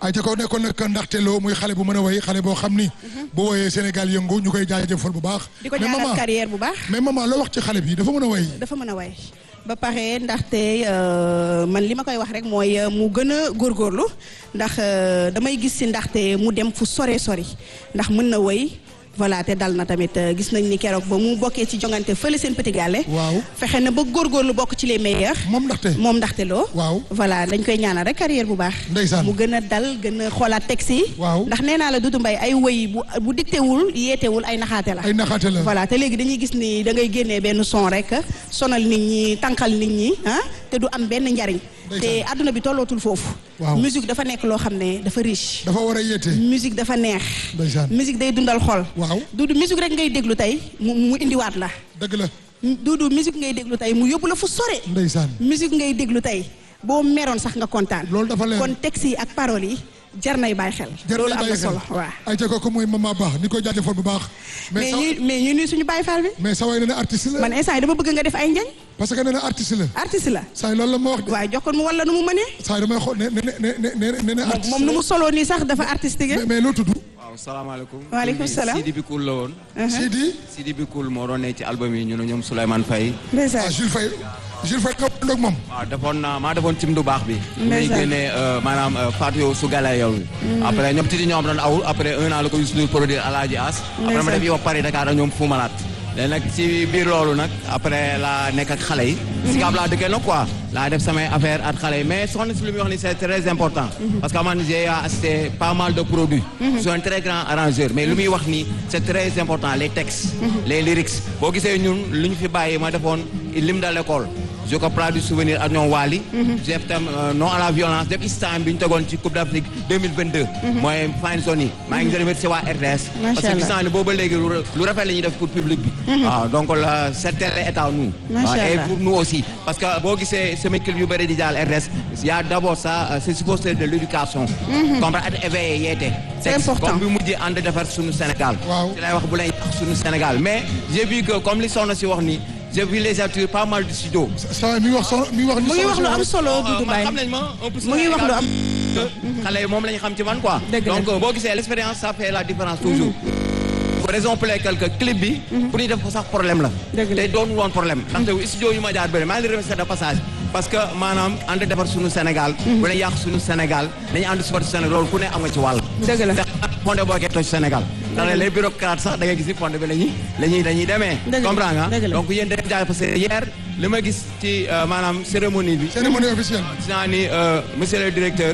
ay ca ko nekkoon nag ndaxte loo muy xale bu mën a way xale boo xam ni bu woyee Sénégal yëngu ñu koy jaajëfal bu baax di ko mais ñaanal maman carrière bu baax. mais maman loo wax ci xale bi dafa mën a way dafa mën a way ba pare ndaxte euh, man li ma koy wax rek mooy euh, mu gën a góorgóorlu ndax euh, damay gis si ndaxte mu dem fu sore sori ndax mën na way voilà te dal na tamit euh, gis nañ ni keroog ba mu bokkee ci jongante fële seen petit gallé waaw fexe na ba góorgóorlu bokk ci les meilleurs moom ndaxte moom ndaxte loo waaw voilà dañ koy ñaanal rek carrière bu baax Ndeysaan. mu gën a dal gën a xoolaat texte yi Waaw. ndax nee naa la Doudou Mbaye ay woy bu bu dictéwul yeetewul ay naxaate la ay naxaate la voilà te léegi dañuy gis ni da ngay génnee benn son rek sonal nit ñi tànqal nit ñi ah te du am benn njariñ te Ndeysaan. àdduna bi tollootul foofu Waaw. musique dafa nekk loo xam ne dafa riche dafa war a yeete musique dafa neex Ndeysaan. musique day dundal xol waaw Doudou musique rek ngay déglu tey mu mu indiwaat la dëgg la Doudou musique ngay déglu tey mu yóbbu la fu sore ndeysaan musique ngay déglu tey boo meroon sax nga kontaan loolu dafa leer kon texte yi ak paroles yi jar nay bàyyi xel jar loolu nañ am na bàyyi xel solo waaw ay ca kooku mooy maman baax ni koy jaajëfal bu baax mais mais sa ñu mais ñu nuy suñu Baye Fall bi mais sa way nee na artiste la man instant yi dama bëgg nga def ay njañ parce que nee na artiste la artiste la saa yi loolu la ma wax de waaye jox ko mu wala nu mu mënee saa yi damay xool ne ne ne ne ne ne ne artiste moom nu mu soloo nii sax dafa artistique mais mais loo tudd waaw salaamaaleykum. Waaleykum Kii salaam. Sidi Bikoul la woon. Sidi Sidi Bikoul moo doon ne ci album yi ñu ne ñoom Souleymane Faye. ah ndeysaan Jules Faye Jules Faye nga ànd ak moom waaw defoon naa maa defoon cim du baax bi. muy Ndeysaan. génnee euh, maanaam euh, Fatou yow su gala yow. après ñoom titi ñoom doon aw après un an la ko Youssou Ndour produire Alaaji As. après ma Ndeysaan. def yow Paris Dakar ak ñoom Fou Malade. léegi nag ci biir loolu nag après la nekk ak xale yi. si gaab laa dëkkee nag quoi. laa def samay affaire ak xale yi mais soxna si lu muy wax ni c'est très important. parce que man j'ai assisté pas mal de produits. je suis un très grand arrangeur mais lu muy wax nii c'est très important les textes. les lyrics boo gisee ñun lu ñu fi bàyyi ma defoon lim de l'école. je comprends du souvenir ak ñoom Wally. def tam euh, non à la violence def istam bi ñu tegoon ci Coupe d'Afrique 2022. mooy fine zone yi. maa ngi remercier waa RTS. Macha parce que gis Allah. naa ne booba léegi lu lu rafet la ñuy def pour public bi. waaw donc la c'est tel état nous. Macha waaw, et Allah. pour nous aussi parce que boo gisee sama clip yu bëri di jàll RTS y a d'abord ça euh, c'est supposé de l'éducation. comprendre ak éveiller yeete. C'est important. comme bi mujjee ànd defar suñu Sénégal. Waaw. ci lay wax bu lay yàq suñu Sénégal mais j'ai vu que comme li soxna si wax ni j'ai vu les acteurs pas mal de studio. saa yi mi ngi wax so mi ngi wax ni mu ngi wax lu am solo Euh, Doudou man Mbaye xam nañ ma un peu mu ngi wax lu am xale yi moom la ñu xam ci man quoi. Dëgg la. donc euh, boo gisee l'expérience ça fait la différence toujours. pour raison pour laquelle que clip bi. pour ñu def ko sax problème la. Dëgg la. te doon woon problème. ndaxte studio yu ma jaar bëri maa ngi leen di remercier de passage. parce que maanaam ànd defar suñu Sénégal. bu ne yàq suñu Sénégal dañu ànd supporter Sénégal loolu ku ne am nga ci wàll. dëgg la te fondé boo koy toj Sénégal. ndax les bureaucrates sax da ngay gis ni fondé bi la ñuy la ñuy dañuy demee. Dëgg la, comprends nga dëgg la. donc yéen dañu jaay parce que hier li ma gis ci euh, maanaam cérémonie bi. cérémonie officielle gis naa ni euh, monsieur le directeur.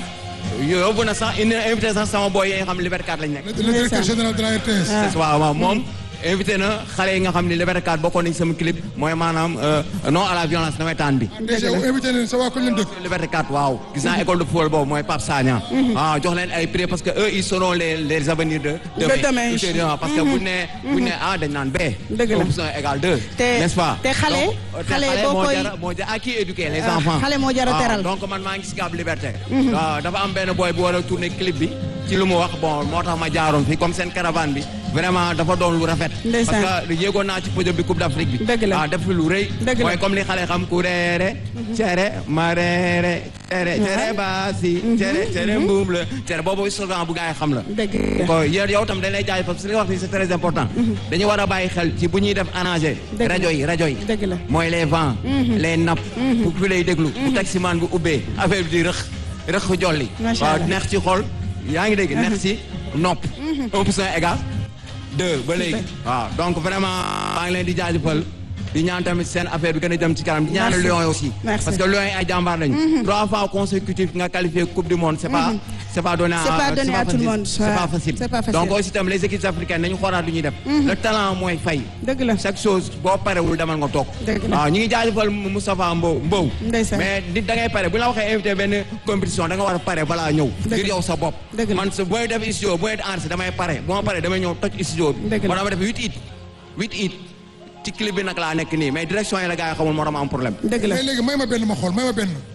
yóbbu na sax indi na invité sax sama boy yi nga xam Liberté 4 lañ nekk. le le directeur général de la RTS c'est waaw waaw moom invité na xale yi nga xam ni Liberté 4 bokkoon nañ sama clip mooy maanaam euh, non à la violence nawetaan bi. déjà invité leen sa waa ko leen dëkk Liberté 4 waaw gis naa école de football boobu mooy Pape Sagna. waaw jox leen ay prix parce que eux ils seront les les avenirs de. De demain. ultérieurement, parce que bu ne bu ne A dañ naan B. Dëgg la. option égale 2. Te- n'est-ce pas te xale- Donc, te xale xale boo moo koy- jara moo jara à qui éduquer les Ah, enfants. xale moo jara Waaw, teral. donc man maa ngi si Gab Liberté. waaw dafa am benn boy bu war a tourner clip bi ci lu mu wax bon moo tax ma jaaroon fi comme seen caravane bi vraiment dafa doon lu rafet. Ndeysaan. parce que yéegoon naa ci podium bi Coupe d'Afrique bi. Dëgg la. ah def fi lu rëy. Dëgg la. mooy comme li xale xam ku reere. cere ma reere. cere cere baasi. cere cere mbuum la. cere boobu slogan bu gaa yi xam la. dëgg la ko yow yow tam dañ lay jaay parce que li nga wax ni c'est très important. dañu war a bàyyi xel ci bu ñuy def arrangé. Dëgg la. rajo yi rajo yi. Dëgg la. mooy les vents. les nappes. bu fi lay déglu. bu taximaan bu ubbee affaire bi di rëx rëx jolli. Macha waaw Allah. neex ci xol yaa ngi dégg neex ci nopp. un pour cent égal deux ba léegi. waaw donc vraiment maa ngi leen di jaajëfal di ñaan tamit seen affaire bi gën a jëm ci kanam di ñaanal Merci. Lions yi aussi. Merci. parce que Lions yi ay jàmbaar lañu. trois fois consécutif nga qualifié coupe du monde c'est pas. c'est pas donné à C'est pas donné à tout le facile. monde. c'est pas facile. C'est pas facile. donc aussi tam les équipes africaines nañu xoolaat lu ñuy def. le talent mooy fay. dëgg la chaque chose boo parewul demal nga toog. Dëgg la. waaw ñu ngi jaajëfal Moustapha Mbow Mbow. Ndeysaan. mais nit da ngay pare bu la waxee invité benn compétition da nga war a pare balaa ñëw. Dëgg ngir la. yow sa bopp. Dëgg la. man sa booy def studio booy def enregistré damay pare bu ma paree damay ñëw toj studio bi. Dëgg la. moo tax ma def huit it huit it ci clip bi nag laa nekk nii mais direction yi la gars yi xamul moo tax ma am problème. dëgg la mais léegi may ma benn ma xool may ma benn ah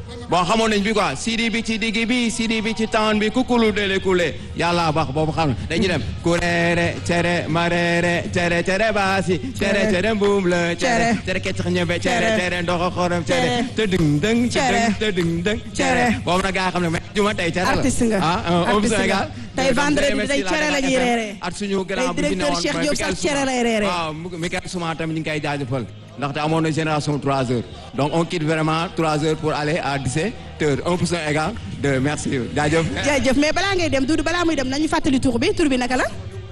bon xamoon nañ bi quoi sidi bi ci digg bi sidi bi ci taan bi kukulu dele kule yàlla baax boobu xam na dañuy dem kureere cere mareere cere cere baasi cere cere mbuum la cere cere keccax ñebe cere cere ndoxo xorom cere te dëng dëng te dëng te dëng dëng cere boobu nag gaa xam ne mais juma tey cere la artiste nga ah au Sénégal tey vendredi bi day cere la ñuy reeree at suñu grand bu fi directeur newoon Cheikh Diop sax cere lay reeree waaw Michael Souma tamit ñu ngi koy jaajëfal ndaxte amoon na génération 3 heures donc on quitte vraiment 3 heures pour aller à 17 heures 1 pour cent égal 2 merci jaajëf. jaajëf mais balaa ngay dem Doudou balaa muy dem nañu fàttali tur bi tur bi naka la.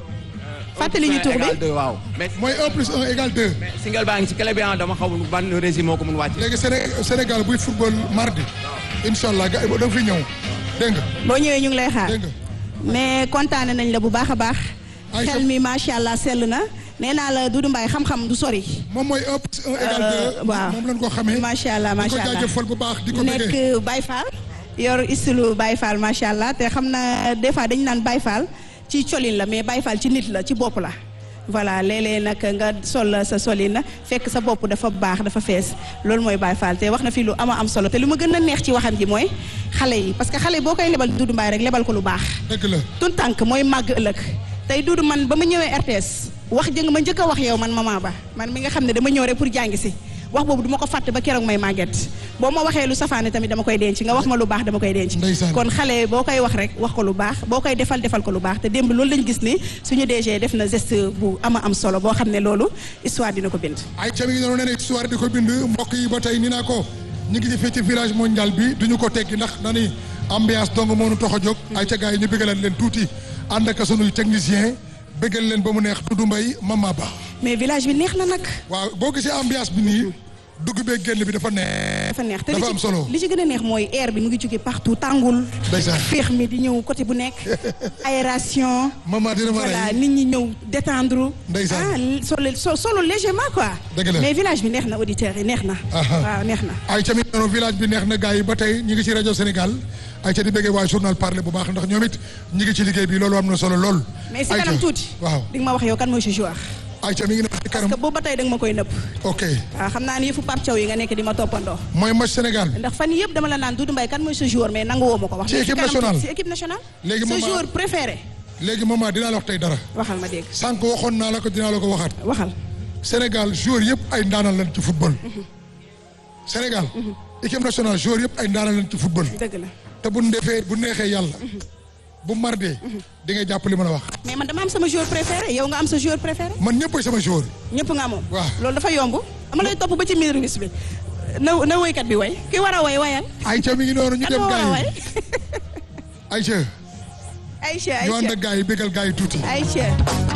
fàttali ñu tur bi égal 2 waaw. mais mooy 1 plus 1 égale 2. single baa ngi ci clé bi ah dama xamul ban régime moo ko mun wàcc. léegi Séné Sénégal buy football mardi incha allah gars yi da nga fi ñëw dégg nga. boo ñëwee ñu ngi lay xaar dégg nga. mais kontaane nañ la bu baax a baax. Aïcha- xel mi macha allah sell na nee naa la Doudou Mbaye xam-xam du sori. moom mooy 1 plus 1 égale 2. waaw moom lañ ko xamee. macha allah macha di ko allah jaajëfal bu baax di ko bëggee. nekk Baye Fall yor istilu Baye Fall macha allah te xam na des fois dañu naan Baye Fall ci colin la mais Baye Fall ci nit la ci bopp la. voilà léeg-léeg nag nga sol sa solin fekk sa bopp dafa baax dafa fees loolu mooy Baye Fall te wax na fi lu ama am solo te lu ma gën a neex ci waxam ji mooy xale yi parce que xale yi boo koy lebal Doudou Mbaye rek lebal ko lu baax. dëgg la. tun tànk mooy màgg ëllëg tey Doudou man ba ma ñëwee RTS wax jëng ma njëkk a wax yow man maman ba man mi nga xam ne dama ñëw rek pour jàngi si wax boobu du ma ko fàtte ba keroog may màgget boo ma waxee lu safaane tamit dama koy denc nga wax ma lu baax dama koy denc Ndeysaan. kon xale boo koy wax rek wax ko lu baax boo koy defal defal ko lu baax te démb loolu lañ gis ni suñu DG def na geste bu ama am solo boo xam ne loolu histoire dina ko bind ay ca mi ngi doon ne histoire di ko bind mbokk yi ba tey ni naa ko ñu ngi ci fii ci village mondial bi duñu ko teggi ndax dañuy ambiance dong moo nu tax a jóg ay ca gars yi ñu bëggaleen leen tuuti ànd ak sunuy technicien bëggal leen ba mu neex Doudou Mbaye Mama Ba mais village bi neex na nag waaw boo gisee ambiance bi nii dugg bee génn bi dafa neex dafa neex te li dafa ci am solo li ci gën a neex mooy air bi mu ngi jóge partout tàngul ndeysaan féex mi di ñëw côté bu nekk aération Mama dina ma voilà rey nit ñi ñëw détendre Ndeysaan. ah solo so- solo légèrement quoi Dëgg la. mais village bi neex na auditeurs yi neex na Aha. waaw neex na ay ca mi ngi doon village bi neex na gars yi ba tey ñu ngi ci rajo Sénégal ay ca di bëggee waa journal parler bu baax ndax ñoom it ñu ngi ci liggéey bi loolu am na solo lool mais si Ay kanam ca. tuuti waaw di nga ma wax yow kan mooy sa joueur ay ca mi ngi nekk ci parce kanam que boobu ba tey da nga ma koy nëpp ok waaw xam naa ni yëfu Pape Thiaw yi nga nekk di ma toppandoo mooy match Sénégal ndax fan yii yëpp dama la naan Doudou Mbaye kan mooy sa joueur mais nangu woo ma ko wax Ci mais équipe kanam tuuti, nationale. si équipe nationale Léegi sa maman- joueur préféré léegi maman dinaa la wax tey dara waxal ma dégg sànq waxoon naa la ko dinaa la ko waxaat waxal Sénégal joueur yëpp ay ndaanal lañ ci football Sénégal équipe nationale joueur yëpp ay ndaanal lañ ci football dëgg la te bu ndefee bu neexee yàlla bu mardee di nga jàpp li ma la wax mais man dama am sama joueur préféré yow nga am sa joueur préféré man ñëppay sama joueur ñëpp nga moom Waaw. loolu dafa yomb ama lay topp ba ci miir wis bi na na woykat bi way ki war a way wayal ay ca mi ngi noonu ñu kan dem moo war a gars way yi ay ca Aïcha ñu ànd Aïcha ak gars yi bégal gars yi tuuti Aïcha